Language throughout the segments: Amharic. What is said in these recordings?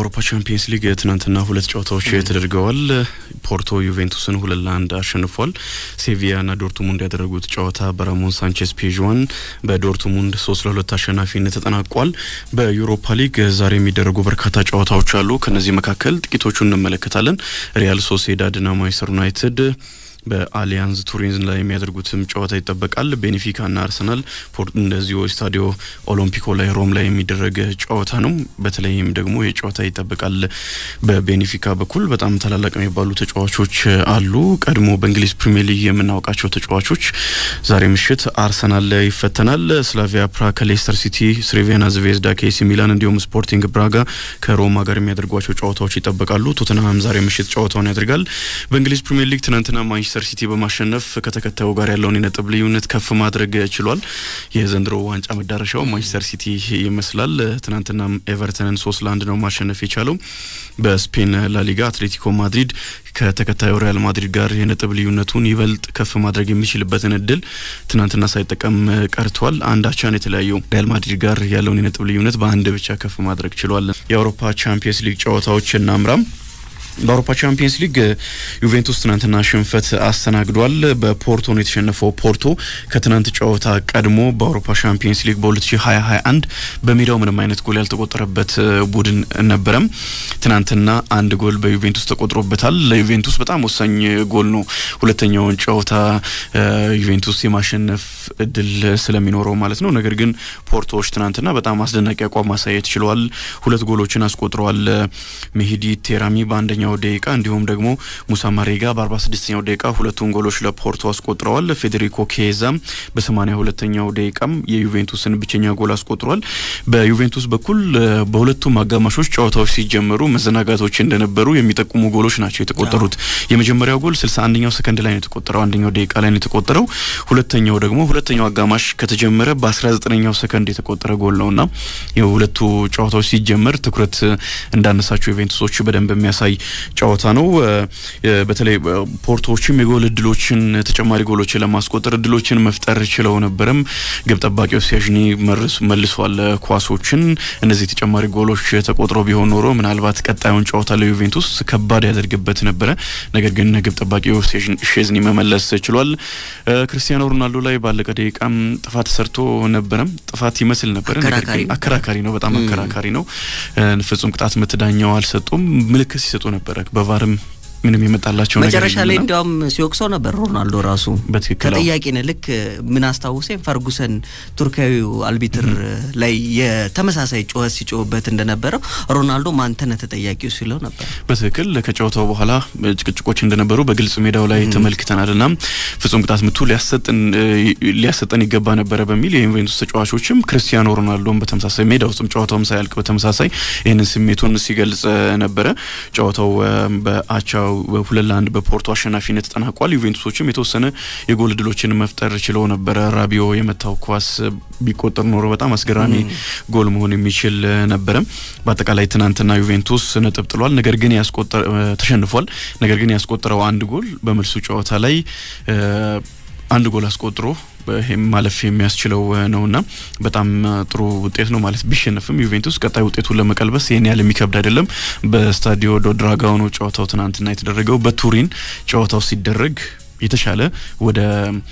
በአውሮፓ ቻምፒየንስ ሊግ ትናንትና ሁለት ጨዋታዎች ተደርገዋል። ፖርቶ ዩቬንቱስን ሁለት ለአንድ አሸንፏል። ሴቪያና ዶርትሙንድ ያደረጉት ጨዋታ በራሞን ሳንቼስ ፔዥዋን በዶርትሙንድ ሶስት ለሁለት አሸናፊነት ተጠናቋል። በዩሮፓ ሊግ ዛሬ የሚደረጉ በርካታ ጨዋታዎች አሉ። ከነዚህ መካከል ጥቂቶቹ እንመለከታለን። ሪያል ሶሴዳድና ማንቸስተር ዩናይትድ በአሊያንዝ ቱሪን ላይ የሚያደርጉትም ጨዋታ ይጠበቃል። ቤኔፊካና አርሰናል እንደዚሁ ስታዲዮ ኦሎምፒኮ ላይ ሮም ላይ የሚደረግ ጨዋታ ነው። በተለይም ደግሞ የጨዋታ ይጠበቃል። በቤኔፊካ በኩል በጣም ታላላቅ የሚባሉ ተጫዋቾች አሉ። ቀድሞ በእንግሊዝ ፕሪሚየር ሊግ የምናውቃቸው ተጫዋቾች ዛሬ ምሽት አርሰናል ላይ ይፈተናል። ስላቪያ ፕራ ከሌስተር ሲቲ፣ ስሬቪያና ዝቬዝዳ ከኤሲ ሚላን እንዲሁም ስፖርቲንግ ብራጋ ከሮማ ጋር የሚያደርጓቸው ጨዋታዎች ይጠበቃሉ። ቶተንሃም ዛሬ ምሽት ጨዋታውን ያደርጋል። በእንግሊዝ ፕሪሚየር ሊግ ትናንትና ማንቸስተር ሲቲ በማሸነፍ ከተከታዩ ጋር ያለውን የነጥብ ልዩነት ከፍ ማድረግ ችሏል። የዘንድሮ ዋንጫ መዳረሻው ማንቸስተር ሲቲ ይመስላል። ትናንትና ኤቨርተንን ሶስት ለአንድ ነው ማሸነፍ የቻለው። በስፔን ላሊጋ አትሌቲኮ ማድሪድ ከተከታዩ ሪያል ማድሪድ ጋር የነጥብ ልዩነቱን ይበልጥ ከፍ ማድረግ የሚችልበትን እድል ትናንትና ሳይጠቀም ቀርቷል። አንድ አቻን የተለያየው ሪያል ማድሪድ ጋር ያለውን የነጥብ ልዩነት በአንድ ብቻ ከፍ ማድረግ ችሏል። የአውሮፓ ቻምፒየንስ ሊግ ጨዋታዎች እናምራም። በአውሮፓ ቻምፒየንስ ሊግ ዩቬንቱስ ትናንትና ሽንፈት አስተናግዷል። በፖርቶ ነው የተሸነፈው። ፖርቶ ከትናንት ጨዋታ ቀድሞ በአውሮፓ ቻምፒየንስ ሊግ በ2021 በሜዳው ምንም አይነት ጎል ያልተቆጠረበት ቡድን ነበረም። ትናንትና አንድ ጎል በዩቬንቱስ ተቆጥሮበታል። ለዩቬንቱስ በጣም ወሳኝ ጎል ነው። ሁለተኛውን ጨዋታ ዩቬንቱስ የማሸነፍ እድል ስለሚኖረው ማለት ነው። ነገር ግን ፖርቶዎች ትናንትና በጣም አስደናቂ አቋም ማሳየት ችለዋል። ሁለት ጎሎችን አስቆጥረዋል። ሜሂዲ ቴራሚ በአንደኛው ደቂቃ እንዲሁም ደግሞ ሙሳ ማሬጋ በ46ኛው ደቂቃ ሁለቱን ጎሎች ለፖርቶ አስቆጥረዋል። ፌዴሪኮ ኬዛ በ82ኛው ደቂቃም የዩቬንቱስን ብቸኛ ጎል አስቆጥሯል። በዩቬንቱስ በኩል በሁለቱም አጋማሾች ጨዋታዎች ሲጀመሩ መዘናጋቶች እንደነበሩ የሚጠቁሙ ጎሎች ናቸው የተቆጠሩት። የመጀመሪያው ጎል 61ኛው ሰከንድ ላይ ነው የተቆጠረው፣ አንደኛው ደቂቃ ላይ ነው የተቆጠረው። ሁለተኛው ደግሞ ሁለተኛው አጋማሽ ከተጀመረ በ19ኛው ሰከንድ የተቆጠረ ጎል ነውና የሁለቱ ጨዋታዎች ሲጀመር ትኩረት እንዳነሳቸው ዩቬንቱሶች በደንብ የሚያሳይ ጨዋታ ነው። በተለይ ፖርቶዎችም የጎል እድሎችን ተጨማሪ ጎሎችን ለማስቆጠር እድሎችን መፍጠር ችለው ነበረም። ግብ ጠባቂው ሲያዥኒ መልሷል ኳሶችን። እነዚህ ተጨማሪ ጎሎች ተቆጥሮ ቢሆን ኖሮ ምናልባት ቀጣዩን ጨዋታ ለዩቬንቱስ ከባድ ያደርግበት ነበረ። ነገር ግን ግብ ጠባቂው ሼዝኒ መመለስ ችሏል። ክርስቲያኖ ሮናልዶ ላይ ባለቀ ደቂቃም ጥፋት ሰርቶ ነበረም። ጥፋት ይመስል ነበረ፣ ነገር ግን አከራካሪ ነው፣ በጣም አከራካሪ ነው። ፍጹም ቅጣት ምት ዳኛው አልሰጡም። ምልክት ሲሰጡ ነበረ በቫርም ምንም የመጣላቸው መጨረሻ ላይ እንዲያውም ሲወቅሰው ነበር ሮናልዶ ራሱ በትክክል ተጠያቂ ነህ። ልክ ምን አስታውሰኝ ፈርጉሰን ቱርካዊው አልቢትር ላይ የተመሳሳይ ጩኸት ሲጮህበት እንደነበረው ሮናልዶ ማንተነ ተጠያቂው ሲለው ነበር። በትክክል ከጨዋታው በኋላ ጭቅጭቆች እንደነበሩ በግልጽ ሜዳው ላይ ተመልክተናል እና ፍጹም ቅጣት ምቱ ሊያሰጠን ይገባ ነበረ በሚል የዩቬንቱስ ተጫዋቾችም ክርስቲያኖ ሮናልዶን በተመሳሳይ ሜዳ ውስጥም ጨዋታውም ሳያልቅ በተመሳሳይ ይህንን ስሜቱን ሲገልጽ ነበረ። ጨዋታው በአቻ ሁለት ለአንድ በፖርቶ አሸናፊነት ተጠናቋል። ዩቬንቱሶችም የተወሰነ የጎል እድሎችን መፍጠር ችለው ነበረ። ራቢዮ የመታው ኳስ ቢቆጠር ኖሮ በጣም አስገራሚ ጎል መሆን የሚችል ነበረ። በአጠቃላይ ትናንትና ዩቬንቱስ ነጥብ ጥሏል፣ ነገር ግን ተሸንፏል። ነገር ግን ያስቆጠረው አንድ ጎል በመልሱ ጨዋታ ላይ አንድ ጎል አስቆጥሮ ይሄም ማለፍ የሚያስችለው ነውና በጣም ጥሩ ውጤት ነው ማለት ቢሸነፍም ዩቬንቱስ ቀጣይ ውጤቱን ለመቀልበስ ይህን ያህል የሚከብድ አይደለም። በስታዲዮ ዶ ድራጋኦ ነው ጨዋታው ትናንትና የተደረገው። በቱሪን ጨዋታው ሲደረግ የተሻለ ወደ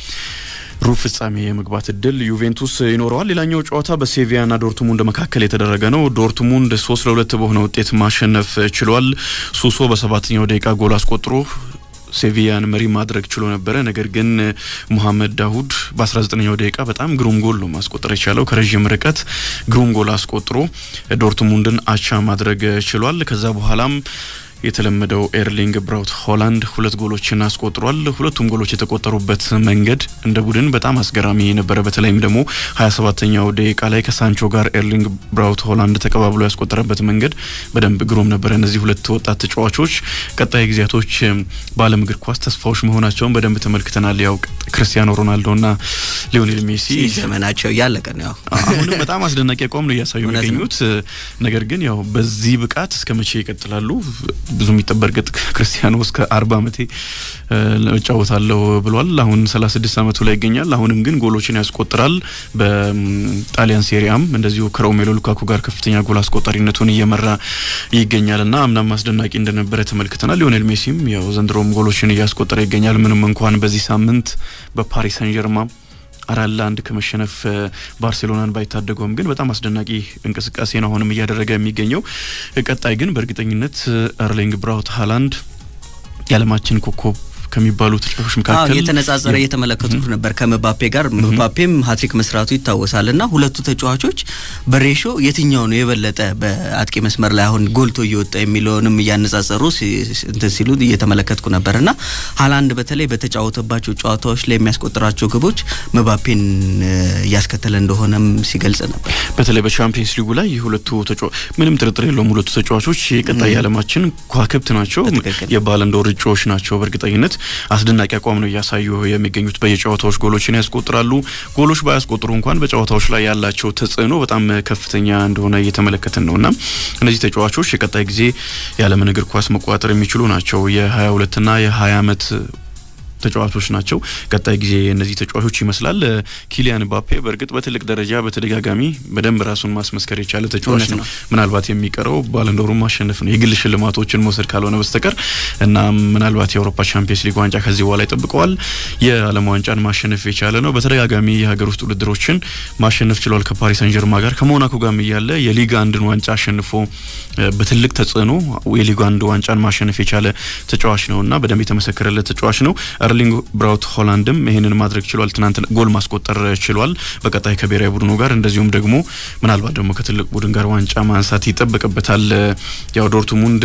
ሩብ ፍጻሜ የመግባት እድል ዩቬንቱስ ይኖረዋል። ሌላኛው ጨዋታ በሴቪያና ዶርትሙንድ መካከል የተደረገ ነው። ዶርትሙንድ ሶስት ለሁለት በሆነ ውጤት ማሸነፍ ችሏል። ሱሶ በሰባተኛው ደቂቃ ጎል አስቆጥሮ ሴቪያን መሪ ማድረግ ችሎ ነበረ። ነገር ግን ሙሐመድ ዳሁድ በ19ኛው ደቂቃ በጣም ግሩም ጎል ነው ማስቆጠር የቻለው። ከረዥም ርቀት ግሩም ጎል አስቆጥሮ ዶርትሙንድን አቻ ማድረግ ችሏል። ከዛ በኋላም የተለመደው ኤርሊንግ ብራውት ሆላንድ ሁለት ጎሎችን አስቆጥሯል። ሁለቱም ጎሎች የተቆጠሩበት መንገድ እንደ ቡድን በጣም አስገራሚ ነበረ። በተለይም ደግሞ 27ተኛው ደቂቃ ላይ ከሳንቾ ጋር ኤርሊንግ ብራውት ሆላንድ ተቀባብሎ ያስቆጠረበት መንገድ በደንብ ግሩም ነበረ። እነዚህ ሁለት ወጣት ተጫዋቾች ቀጣይ ጊዜያቶች በዓለም እግር ኳስ ተስፋዎች መሆናቸውን በደንብ ተመልክተናል። ያው ክርስቲያኖ ሮናልዶና ሊዮኔል ሜሲ ዘመናቸው እያለቀ ነው። አሁንም በጣም አስደናቂ አቋም ነው እያሳዩ የሚገኙት። ነገር ግን ያው በዚህ ብቃት እስከ መቼ ይቀጥላሉ? ብዙ የሚጠበቅ እርግጥ ክርስቲያኖ እስከ አርባ ዓመቴ እጫወታለሁ ብሏል። አሁን ሰላሳ ስድስት ዓመቱ ላይ ይገኛል። አሁንም ግን ጎሎችን ያስቆጥራል። በጣሊያን ሴሪያም እንደዚሁ ከሮሜሎ ሉካኩ ጋር ከፍተኛ ጎል አስቆጣሪነቱን እየመራ ይገኛል እና አምናም አስደናቂ እንደነበረ ተመልክተናል። ሊዮኔል ሜሲም ያው ዘንድሮም ጎሎችን እያስቆጠረ ይገኛል። ምንም እንኳን በዚህ ሳምንት በፓሪስ ሰን ጀርማ አራት ለአንድ ከመሸነፍ ባርሴሎናን ባይታደገውም ግን በጣም አስደናቂ እንቅስቃሴ ነው አሁንም እያደረገ የሚገኘው። ቀጣይ ግን በእርግጠኝነት ኤርሊንግ ብራውት ሃላንድ የዓለማችን ኮከብ ከሚባሉ ተጫዋቾች መካከል የተነጻጸረ እየተመለከቱት ነበር ከመባፔ ጋር። መባፔም ሀትሪክ መስራቱ ይታወሳል እና ሁለቱ ተጫዋቾች በሬሾ የትኛው ነው የበለጠ በአጥቂ መስመር ላይ አሁን ጎልቶ እየወጣ የሚለውንም እያነጻጸሩ እንትን ሲሉ እየተመለከትኩ ነበር እና ሀላንድ በተለይ በተጫወተባቸው ጨዋታዎች ላይ የሚያስቆጥራቸው ግቦች መባፔን እያስከተለ እንደሆነም ሲገልጽ ነበር። በተለይ በቻምፒየንስ ሊጉ ላይ የሁለቱ ምንም ጥርጥር የለውም ሁለቱ ተጫዋቾች የቀጣይ የዓለማችን ከዋክብት ናቸው፣ የባለንዶር እጩዎች ናቸው በእርግጠኝነት አስደናቂ አቋም ነው እያሳዩ የሚገኙት። በየጨዋታዎች ጎሎችን ያስቆጥራሉ። ጎሎች ባያስቆጥሩ እንኳን በጨዋታዎች ላይ ያላቸው ተጽዕኖ በጣም ከፍተኛ እንደሆነ እየተመለከትን ነው እና እነዚህ ተጫዋቾች የቀጣይ ጊዜ የዓለምን እግር ኳስ መቆጣጠር የሚችሉ ናቸው። የ22ና የ20 ዓመት ተጫዋቾች ናቸው። ቀጣይ ጊዜ እነዚህ ተጫዋቾች ይመስላል። ኪሊያን ምባፔ በእርግጥ በትልቅ ደረጃ በተደጋጋሚ በደንብ ራሱን ማስመስከር የቻለ ተጫዋች ነው። ምናልባት የሚቀረው ባለንዶሩን ማሸነፍ ነው የግል ሽልማቶችን መውሰድ ካልሆነ በስተቀር እና ምናልባት የአውሮፓ ቻምፒየንስ ሊግ ዋንጫ ከዚህ በኋላ ይጠብቀዋል። የዓለም ዋንጫን ማሸነፍ የቻለ ነው። በተደጋጋሚ የሀገር ውስጥ ውድድሮችን ማሸነፍ ችሏል። ከፓሪስ ሰን ጀርማ ጋር ከሞናኮ ጋርም እያለ የሊግ አንድን ዋንጫ አሸንፎ በትልቅ ተጽዕኖ የሊግ አንድ ዋንጫን ማሸነፍ የቻለ ተጫዋች ነው እና በደንብ የተመሰከረለት ተጫዋች ነው። ኤርሊንግ ብራውት ሆላንድም ይህንን ማድረግ ችሏል። ትናንት ጎል ማስቆጠር ችሏል። በቀጣይ ከብሔራዊ ቡድኑ ጋር እንደዚሁም ደግሞ ምናልባት ደግሞ ከትልቅ ቡድን ጋር ዋንጫ ማንሳት ይጠበቅበታል። ያው ዶርትሙንድ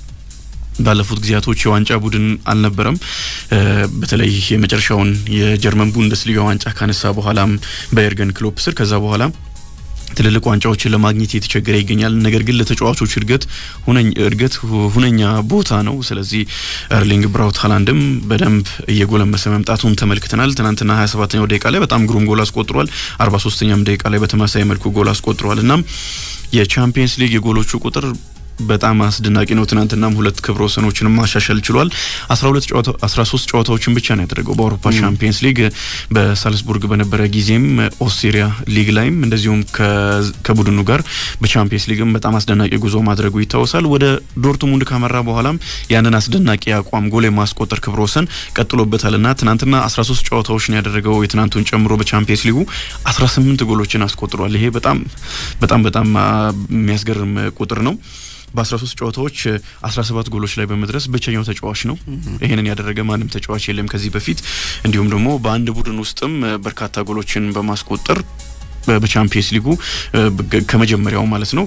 ባለፉት ጊዜያቶች የዋንጫ ቡድን አልነበረም። በተለይ የመጨረሻውን የጀርመን ቡንደስሊጋ ዋንጫ ካነሳ በኋላም በኤርገን ክሎፕ ስር ከዛ በኋላ ትልልቅ ዋንጫዎችን ለማግኘት የተቸገረ ይገኛል። ነገር ግን ለተጫዋቾች እድገት እድገት ሁነኛ ቦታ ነው። ስለዚህ ኤርሊንግ ብራውት ሃላንድም በደንብ እየጎለመሰ መምጣቱን ተመልክተናል። ትናንትና 27ኛው ደቂቃ ላይ በጣም ግሩም ጎል አስቆጥሯል። 43ኛም ደቂቃ ላይ በተመሳሳይ መልኩ ጎል አስቆጥሯል። እናም የቻምፒየንስ ሊግ የጎሎቹ ቁጥር በጣም አስደናቂ ነው። ትናንትናም ሁለት ክብረ ወሰኖችን ማሻሻል ችሏል። 12 ጨዋታ 13 ጨዋታዎችን ብቻ ነው ያደረገው በአውሮፓ ቻምፒየንስ ሊግ በሳልስቡርግ በነበረ ጊዜም ኦስትሪያ ሊግ ላይም እንደዚሁም ከቡድኑ ጋር በቻምፒየንስ ሊግም በጣም አስደናቂ ጉዞ ማድረጉ ይታወሳል። ወደ ዶርትሙንድ ካመራ በኋላም ያንን አስደናቂ አቋም ጎል የማስቆጠር ክብረ ወሰን ቀጥሎበታልና ትናንትና 13 ጨዋታዎች ነው ያደረገው የትናንቱን ጨምሮ በቻምፒየንስ ሊጉ 18 ጎሎችን አስቆጥሯል። ይሄ በጣም በጣም በጣም የሚያስገርም ቁጥር ነው። በ13 ጨዋታዎች 17 ጎሎች ላይ በመድረስ ብቸኛው ተጫዋች ነው። ይህንን ያደረገ ማንም ተጫዋች የለም ከዚህ በፊት። እንዲሁም ደግሞ በአንድ ቡድን ውስጥም በርካታ ጎሎችን በማስቆጠር በቻምፒየንስ ሊጉ ከመጀመሪያው ማለት ነው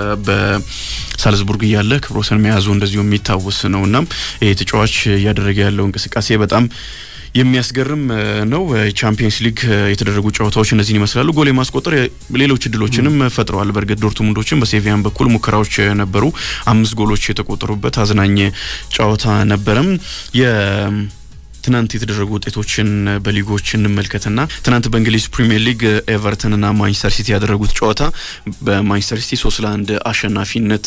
በሳልዝቡርግ እያለ ክብረ ወሰን መያዙ እንደዚሁ የሚታወስ ነው። እናም ይህ ተጫዋች እያደረገ ያለው እንቅስቃሴ በጣም የሚያስገርም ነው። ቻምፒየንስ ሊግ የተደረጉ ጨዋታዎች እነዚህን ይመስላሉ። ጎል የማስቆጠር ሌሎች እድሎችንም ፈጥረዋል። በእርግጥ ዶርትሙንዶችን በሴቪያን በኩል ሙከራዎች ነበሩ። አምስት ጎሎች የተቆጠሩበት አዝናኝ ጨዋታ ነበረም። ትናንት የተደረጉ ውጤቶችን በሊጎች እንመልከትና ትናንት በእንግሊዝ ፕሪሚየር ሊግ ኤቨርተንና ማንቸስተር ሲቲ ያደረጉት ጨዋታ በማንቸስተር ሲቲ ሶስት ለአንድ አሸናፊነት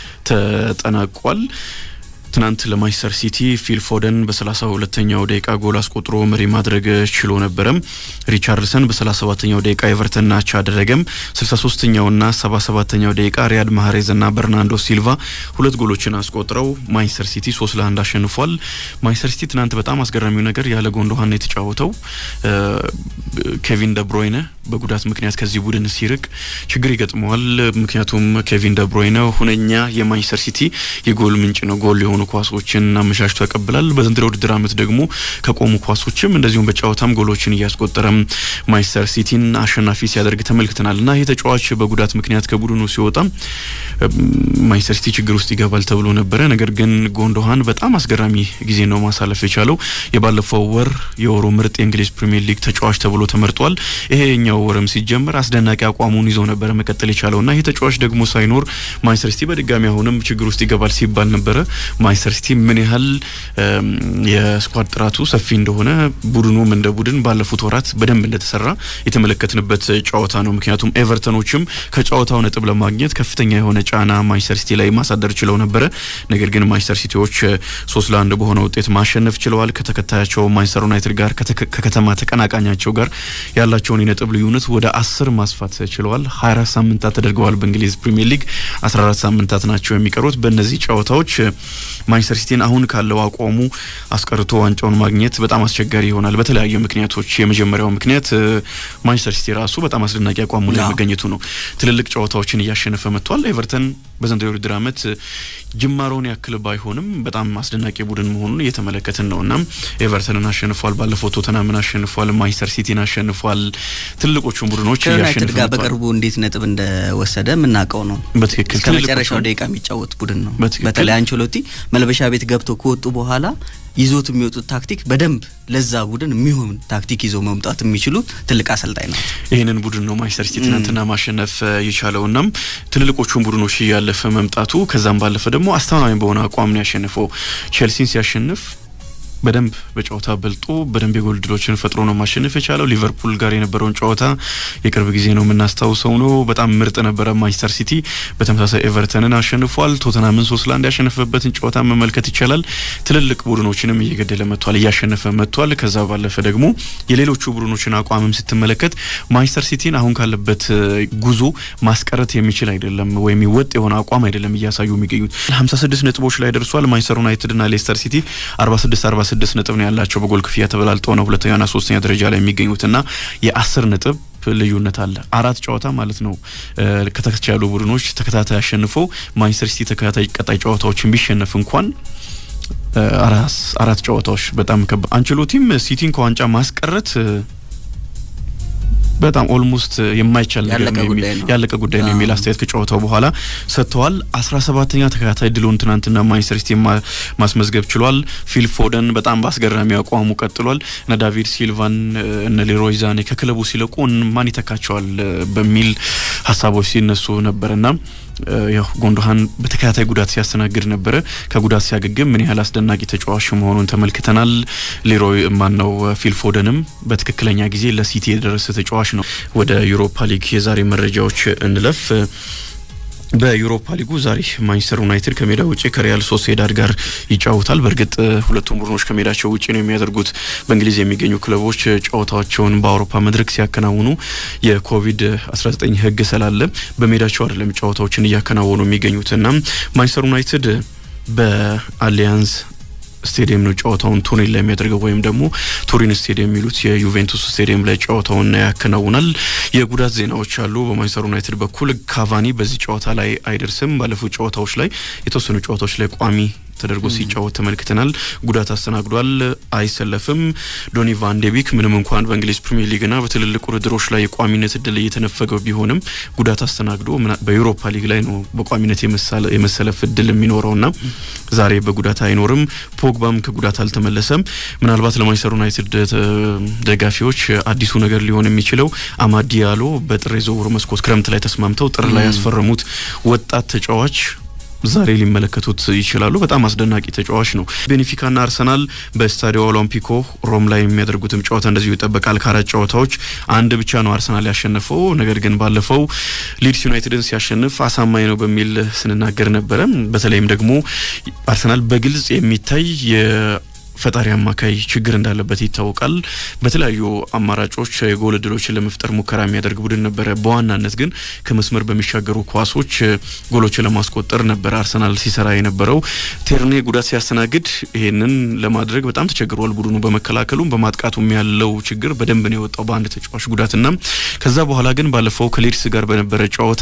ተጠናቋል። ትናንት ለማንቸስተር ሲቲ ፊል ፎደን በሰላሳ ሁለተኛው ደቂቃ ጎል አስቆጥሮ መሪ ማድረግ ችሎ ነበረም። ሪቻርድሰን በሰላሳ ሰባተኛው ደቂቃ ኤቨርተን አቻ አደረገም። ስልሳ ሶስተኛውና ሰባ ሰባተኛው ደቂቃ ሪያድ ማህሬዝና በርናንዶ ሲልቫ ሁለት ጎሎችን አስቆጥረው ማንቸስተር ሲቲ ሶስት ለአንድ አሸንፏል። ማንቸስተር ሲቲ ትናንት በጣም አስገራሚው ነገር ያለ ጎንዶሃን ነው የተጫወተው። ኬቪን ደብሮይነ በጉዳት ምክንያት ከዚህ ቡድን ሲርቅ ችግር ይገጥመዋል። ምክንያቱም ኬቪን ደብሮይነ ሁነኛ የማንቸስተር ሲቲ የጎል ምንጭ ነው። ጎል የሆኑ ኳሶችን አመቻችቶ ያቀብላል። በዘንድሮ ውድድር ዓመት ደግሞ ከቆሙ ኳሶችም እንደዚሁም በጨዋታም ጎሎችን እያስቆጠረም ማንቸስተር ሲቲን አሸናፊ ሲያደርግ ተመልክተናል እና ይህ ተጫዋች በጉዳት ምክንያት ከቡድኑ ሲወጣ ማንቸስተር ሲቲ ችግር ውስጥ ይገባል ተብሎ ነበረ። ነገር ግን ጎንዶሃን በጣም አስገራሚ ጊዜ ነው ማሳለፍ የቻለው። የባለፈው ወር የወሩ ምርጥ የእንግሊዝ ፕሪሚየር ሊግ ተጫዋች ተብሎ ተመርጧል። ይሄኛው ወርም ሲጀመር አስደናቂ አቋሙን ይዞ ነበረ መቀጠል የቻለው እና ይህ ተጫዋች ደግሞ ሳይኖር ማንቸስተር ሲቲ በድጋሚ አሁንም ችግር ውስጥ ይገባል ሲባል ነበረ። ማንቸስተር ሲቲ ምን ያህል የስኳድ ጥራቱ ሰፊ እንደሆነ ቡድኑም እንደ ቡድን ባለፉት ወራት በደንብ እንደተሰራ የተመለከትንበት ጨዋታ ነው። ምክንያቱም ኤቨርተኖችም ከጨዋታው ነጥብ ለማግኘት ከፍተኛ የሆነ ጫና ማንቸስተር ሲቲ ላይ ማሳደር ችለው ነበረ። ነገር ግን ማንቸስተር ሲቲዎች ሶስት ለአንድ በሆነ ውጤት ማሸነፍ ችለዋል። ከተከታያቸው ማንቸስተር ዩናይትድ ጋር ከከተማ ተቀናቃኛቸው ጋር ያላቸውን የነጥብ ልዩነት ወደ አስር ማስፋት ችለዋል። 24 ሳምንታት ተደርገዋል። በእንግሊዝ ፕሪሚየር ሊግ 14 ሳምንታት ናቸው የሚቀሩት። በእነዚህ ጨዋታዎች ማንቸስተር ሲቲን አሁን ካለው አቋሙ አስቀርቶ ዋንጫውን ማግኘት በጣም አስቸጋሪ ይሆናል በተለያዩ ምክንያቶች። የመጀመሪያው ምክንያት ማንቸስተር ሲቲ ራሱ በጣም አስደናቂ አቋሙ ላይ መገኘቱ ነው። ትልልቅ ጨዋታዎችን እያሸነፈ መጥቷል። ኤቨርተን በዘንድሮው የውድድር ዓመት ጅማሮን ያክል ባይሆንም በጣም አስደናቂ ቡድን መሆኑን እየተመለከትን ነው እና ኤቨርተንን አሸንፏል። ባለፈው ቶተናምን አሸንፏል። ማንቸስተር ሲቲን አሸንፏል። ትልልቆቹን ቡድኖች ከዩናይትድ ጋር በቅርቡ እንዴት ነጥብ እንደወሰደ የምናውቀው ነው። በትክክል እስከ መጨረሻው ደቂቃ የሚጫወት ቡድን ነው። በተለይ አንቸሎቲ መልበሻ ቤት ገብቶ ከወጡ በኋላ ይዞት የሚወጡት ታክቲክ በደንብ ለዛ ቡድን የሚሆን ታክቲክ ይዞ መምጣት የሚችሉ ትልቅ አሰልጣኝ ናቸው። ይህንን ቡድን ነው ማንቸስተር ሲቲ ትናንትና ማሸነፍ የቻለው። እናም ትልልቆቹን ቡድኖች እያለፈ መምጣቱ ከዛም ባለፈ ደግሞ አስተማማኝ በሆነ አቋም ነው ያሸንፈው። ቼልሲን ሲያሸንፍ በደንብ በጨዋታ በልጦ በደንብ የጎል ድሎችን ፈጥሮ ነው ማሸነፍ የቻለው። ሊቨርፑል ጋር የነበረውን ጨዋታ የቅርብ ጊዜ ነው የምናስታውሰው ነው። በጣም ምርጥ ነበረ። ማንቸስተር ሲቲ በተመሳሳይ ኤቨርተንን አሸንፏል። ቶተናምን ሶስት ለአንድ ያሸነፈበትን ጨዋታ መመልከት ይቻላል። ትልልቅ ቡድኖችንም እየገደለ መጥቷል፣ እያሸነፈ መጥቷል። ከዛ ባለፈ ደግሞ የሌሎቹ ቡድኖችን አቋምም ስትመለከት ማንቸስተር ሲቲን አሁን ካለበት ጉዞ ማስቀረት የሚችል አይደለም፣ ወይም ወጥ የሆነ አቋም አይደለም እያሳዩ የሚገኙት። 56 ነጥቦች ላይ ደርሷል። ማንቸስተር ዩናይትድና ሌስተር ሲቲ 46 ስድስት ነጥብ ነው ያላቸው። በጎል ክፍያ ተበላልጠው ነው ሁለተኛና ሶስተኛ ደረጃ ላይ የሚገኙትና የአስር ነጥብ ልዩነት አለ። አራት ጨዋታ ማለት ነው ከተከታታይ ያሉ ቡድኖች ተከታታይ አሸንፈው ማንቸስተር ሲቲ ተከታታይ ቀጣይ ጨዋታዎችን ቢሸነፍ እንኳን አራት ጨዋታዎች በጣም ከባ አንቸሎቲም ሲቲን ከዋንጫ ማስቀረት በጣም ኦልሞስት የማይቻል ነገር ነው ያለቀ ጉዳይ ነው የሚል አስተያየት ከጨዋታው በኋላ ሰጥተዋል። አስራ ሰባተኛ ተከታታይ ድሉን ትናንትና ማንቸስተር ሲቲ ማስመዝገብ ችሏል። ፊል ፎደን በጣም በአስገራሚ አቋሙ ቀጥሏል። እነ ዳቪድ ሲልቫን እነ ሌሮይ ዛኔ ከክለቡ ሲለቁ ማን ይተካቸዋል በሚል ሀሳቦች ሲነሱ ነበርና ያው ጎንዶሃን በተከታታይ ጉዳት ሲያስተናግድ ነበረ። ከጉዳት ሲያገግም ምን ያህል አስደናቂ ተጫዋች መሆኑን ተመልክተናል። ሌሮይ ማን ነው ፊል ፎደንም በትክክለኛ ጊዜ ለሲቲ የደረሰ ተጫዋች ነው። ወደ ዩሮፓ ሊግ የዛሬ መረጃዎች እንለፍ። በዩሮፓ ሊጉ ዛሬ ማንቸስተር ዩናይትድ ከሜዳ ውጭ ከሪያል ሶሴዳድ ጋር ይጫወታል። በእርግጥ ሁለቱም ቡድኖች ከሜዳቸው ውጭ ነው የሚያደርጉት። በእንግሊዝ የሚገኙ ክለቦች ጨዋታቸውን በአውሮፓ መድረክ ሲያከናውኑ የኮቪድ 19 ሕግ ስላለ በሜዳቸው አይደለም ጨዋታዎችን እያከናወኑ የሚገኙትና ማንቸስተር ዩናይትድ በአሊያንዝ ስቴዲየም ነው ጨዋታውን ቱሪን ላይ የሚያደርገው ወይም ደግሞ ቱሪን ስቴዲየም የሚሉት የዩቬንቱስ ስቴዲየም ላይ ጨዋታውን ያከናውናል። የጉዳት ዜናዎች አሉ። በማንቸስተር ዩናይትድ በኩል ካቫኒ በዚህ ጨዋታ ላይ አይደርስም። ባለፉት ጨዋታዎች ላይ የተወሰኑ ጨዋታዎች ላይ ቋሚ ተደርጎ ሲጫወት ተመልክተናል። ጉዳት አስተናግዷል፣ አይሰለፍም። ዶኒ ቫን ዴ ቢክ ምንም እንኳን በእንግሊዝ ፕሪሚየር ሊግና በትልልቅ ውድድሮች ላይ የቋሚነት እድል እየተነፈገው ቢሆንም ጉዳት አስተናግዶ በዩሮፓ ሊግ ላይ ነው በቋሚነት የመሰለፍ እድል የሚኖረውና ዛሬ በጉዳት አይኖርም። ፖግባም ከጉዳት አልተመለሰም። ምናልባት ለማንቸስተር ዩናይትድ ደጋፊዎች አዲሱ ነገር ሊሆን የሚችለው አማድ ዲያሎ በጥር የዝውውር መስኮት ክረምት ላይ ተስማምተው ጥር ላይ ያስፈረሙት ወጣት ተጫዋች ዛሬ ሊመለከቱት ይችላሉ። በጣም አስደናቂ ተጫዋች ነው። ቤኔፊካና አርሰናል በስታዲዮ ኦሎምፒኮ ሮም ላይ የሚያደርጉትም ጨዋታ እንደዚሁ ይጠበቃል። ከአራት ጨዋታዎች አንድ ብቻ ነው አርሰናል ያሸነፈው። ነገር ግን ባለፈው ሊድስ ዩናይትድን ሲያሸንፍ አሳማኝ ነው በሚል ስንናገር ነበረ። በተለይም ደግሞ አርሰናል በግልጽ የሚታይ ፈጣሪ አማካይ ችግር እንዳለበት ይታወቃል። በተለያዩ አማራጮች የጎል እድሎችን ለመፍጠር ሙከራ የሚያደርግ ቡድን ነበረ። በዋናነት ግን ከመስመር በሚሻገሩ ኳሶች ጎሎችን ለማስቆጠር ነበረ አርሰናል ሲሰራ የነበረው። ቴርኔ ጉዳት ሲያስተናግድ ይሄንን ለማድረግ በጣም ተቸግሯል ቡድኑ። በመከላከሉም በማጥቃቱም ያለው ችግር በደንብ ነው የወጣው በአንድ ተጫዋች ጉዳትና ከዛ በኋላ ግን ባለፈው ከሌድስ ጋር በነበረ ጨዋታ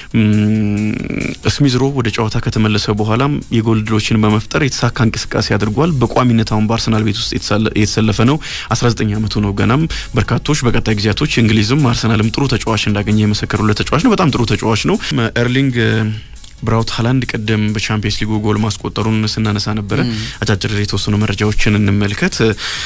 ስሚዝሮ ወደ ጨዋታ ከተመለሰ በኋላም የጎል እድሎችን በመፍጠር የተሳካ እንቅስቃሴ አድርጓል። በቋሚነት አሁን በአርሰናል ቤት ውስጥ የተሰለፈ ነው። 19 ዓመቱ ነው ገናም። በርካቶች በቀጣይ ጊዜያቶች እንግሊዝም አርሰናልም ጥሩ ተጫዋች እንዳገኘ የመሰከሩለት ተጫዋች ነው። በጣም ጥሩ ተጫዋች ነው። ኤርሊንግ ብራውት ሀላንድ ቀደም በቻምፒየንስ ሊጉ ጎል ማስቆጠሩን ስናነሳ ነበረ። አጫጭር የተወሰኑ መረጃዎችን እንመልከት።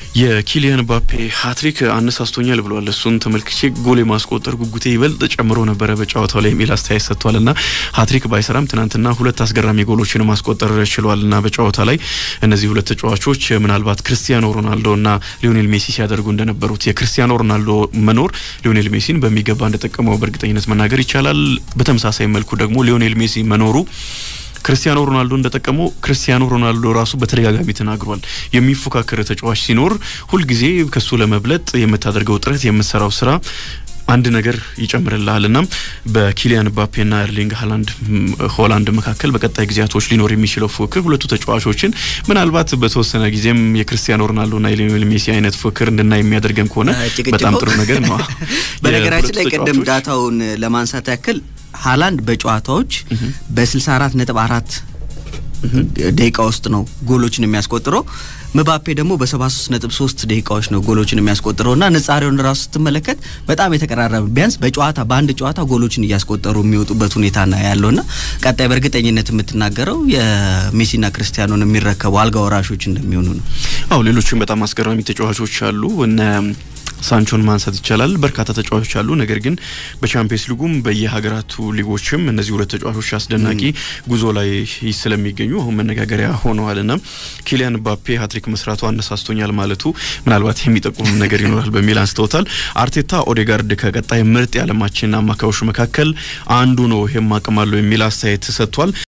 የኪሊያን ባፔ ሀትሪክ አነሳስቶኛል ብሏል። እሱን ተመልክቼ ጎል የማስቆጠር ጉጉቴ ይበልጥ ጨምሮ ነበረ በጨዋታው ላይ የሚል አስተያየት ሰጥቷል። ና ሀትሪክ ባይሰራም ትናንትና ሁለት አስገራሚ ጎሎችን ማስቆጠር ችሏል። ና በጨዋታ ላይ እነዚህ ሁለት ተጫዋቾች ምናልባት ክርስቲያኖ ሮናልዶ ና ሊዮኔል ሜሲ ሲያደርጉ እንደነበሩት የክርስቲያኖ ሮናልዶ መኖር ሊዮኔል ሜሲን በሚገባ እንደጠቀመው በእርግጠኝነት መናገር ይቻላል። በተመሳሳይ መልኩ ደግሞ ሊዮኔል ሜሲ መኖሩ ክርስቲያኖ ሮናልዶ እንደጠቀመው ክርስቲያኖ ሮናልዶ ራሱ በተደጋጋሚ ተናግሯል። የሚፎካከር ተጫዋች ሲኖር ሁልጊዜ ከሱ ለመብለጥ የምታደርገው ጥረት የምትሰራው ስራ አንድ ነገር ይጨምርልሃል። እና በኪሊያን ምባፔና ኤርሊንግ ሃላንድ ሆላንድ መካከል በቀጣይ ጊዜያቶች ሊኖር የሚችለው ፉክክር ሁለቱ ተጫዋቾችን ምናልባት በተወሰነ ጊዜም የክርስቲያኖ ሮናልዶና የሊዮኔል ሜሲ አይነት ፉክክር እንድናይ የሚያደርገን ከሆነ በጣም ጥሩ ነገር ነው። በነገራችን ላይ ቅድም ዳታውን ለማንሳት ያክል ሃላንድ በጨዋታዎች በ64 ነጥብ አራት ደቂቃ ውስጥ ነው ጎሎችን የሚያስቆጥረው። ምባፔ ደግሞ በ73 ነጥብ 3 ደቂቃዎች ነው ጎሎችን የሚያስቆጥረው እና ንጻሬውን ራሱ ስትመለከት በጣም የተቀራረበ ቢያንስ በጨዋታ በአንድ ጨዋታ ጎሎችን እያስቆጠሩ የሚወጡበት ሁኔታ ነው ያለውና ቀጣይ በእርግጠኝነት የምትናገረው የሜሲና ክርስቲያኖን የሚረከቡ አልጋ ወራሾች እንደሚሆኑ ነው። አዎ ሌሎችም በጣም አስገራሚ ተጫዋቾች አሉ እነ ሳንቾን ማንሳት ይቻላል። በርካታ ተጫዋቾች አሉ። ነገር ግን በቻምፒየንስ ሊጉም በየሀገራቱ ሊጎችም እነዚህ ሁለት ተጫዋቾች አስደናቂ ጉዞ ላይ ስለሚገኙ አሁን መነጋገሪያ ሆነዋል ና ኪሊያን ምባፔ ሀትሪክ መስራቱ አነሳስቶኛል ማለቱ ምናልባት የሚጠቁም ነገር ይኖራል በሚል አንስተውታል። አርቴታ ኦዴጋርድ ከቀጣይ ምርጥ የዓለማችን አማካዮች መካከል አንዱ ነው፣ ይሄም አቅም አለው የሚል አስተያየት ሰጥቷል።